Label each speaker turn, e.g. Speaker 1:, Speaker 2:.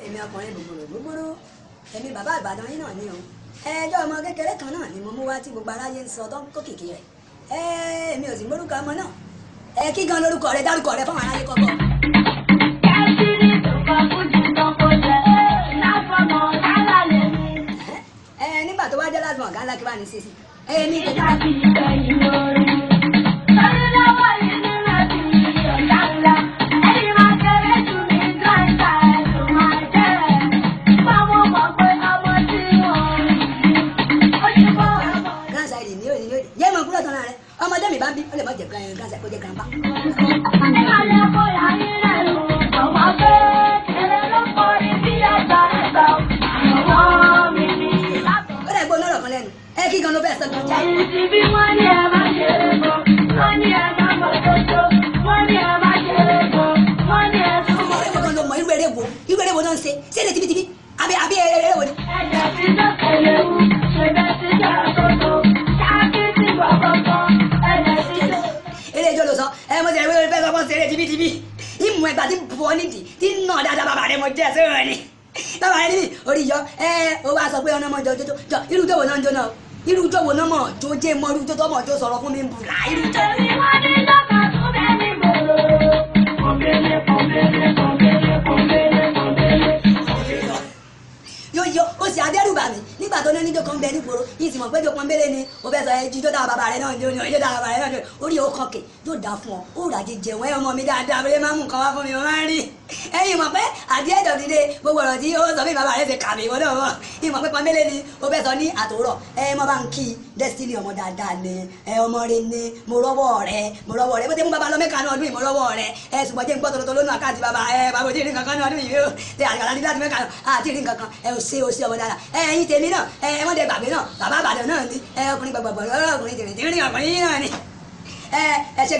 Speaker 1: èmi ọkùnrin gbogbooro gbogbooro èmi bàbá ìbàdàn yín náà ni o ẹjọ́ ọmọ kékeré kan náà ni mo mú wá tí gbogbo aráyé ń sọ tó ń kó kìkì rẹ̀ ẹ èmi ò sì mórúkọ ọmọ náà ẹ kí gan lórúkọ rẹ dárúkọ rẹ fáwọn aráyé kọ́kọ́. ẹ nígbà tó wá jẹ́ lásìmọ̀ ọ̀gá ńlá kí wàá ní sísì ẹ ní kékeré. gánsá ìdí ní òní ní òní yé mọ kúrò tán náà rẹ ọmọdé mi bá ń bí ó lè má jẹ gánsá kó jẹ grandpa. ó dẹ̀ gbóná ọ̀rọ̀ kan lẹ́nu ẹ kí gan ló bẹ́ẹ̀ sọ gan jáì. ọmọ rẹ kankan ló mọ irú eré wo irú eré wo náà ń ṣe ṣé lè tibitibi àbí àbí eré wo ni. eré ijó ló sọ ẹ mo ti rẹ wíwọ́n fẹ́ sọ fún ṣeré tibitibi ìmú ẹgbàá tí bọ́ nídìí tí ń nà dáadáa bàbá rẹ mo jẹ́ sẹ́wọ̀n ni bàbá rẹ níbi orí yọ ẹ o wá sọ pé ọ̀nà mọ̀ jọ jọ jọ irú tó wò náà ń jó náà irú tó wò náà mọ̀ jó jẹ́ mọ́ irú tó tọ́ mọ̀ jó sọ̀rọ̀ fún mi ń bùrà irú tó. yóò yọ ó sì adẹ́rùbà mi nígbà tó ní oníjó kan bẹ nígboro yìí sì mọ̀ pé jó pọ́nbélé ni o fẹ́ sọ ẹ jíjó dára bàbá rẹ náà jó ni o jíjó dára bàbá rẹ náà jó orí o kàn kè yóò dáa fún ọ ó rà jẹjẹ wọn ẹ ọmọ mi dáadáa abẹ́rẹ́ máa ń mú nǹkan wá fún mi mo máa ń rí ẹ̀yin mọ̀ pé àti ẹ̀dọ̀ dídé gbogbo ọ̀rọ̀ tí ó sọ fún bàbá rẹ ṣe kàmí ìwọ náà mọ̀ ìmọ̀ pé pọ́nbélé ni o fẹ́ sọ ní àtòrọ̀ ẹ mọ bá ń kí destiny ọmọ dáadáa ni ẹ ọmọ rẹ ni mo rọ́wọ́ rẹ mo rọ́wọ́ rẹ bó ti mú bàbá lọ mẹ́ka náà ọdún yìí mo rọ́wọ́ rẹ ẹ ṣùgbọ́n jẹ́ ń gbọ́ tòlótòló nù àkáǹtì bàbá ẹ bàbá òjì rí nǹkan kan ní ọdún yìí ó ṣe àgbàlá ní láti mẹ́ka náà àti rí nǹkan kan ẹ ò ṣe ò ṣe ọmọ dáadáa ẹ ẹ̀yin tèmi náà ẹ ẹ wọ́n dẹ gbàgbé náà bàbá àbàdàn náà ni ẹ ọkùnrin gbàgbàgbà ọkùnrin tèmi tèmi ọkùnrin yìí náà ni ẹ ẹ ṣe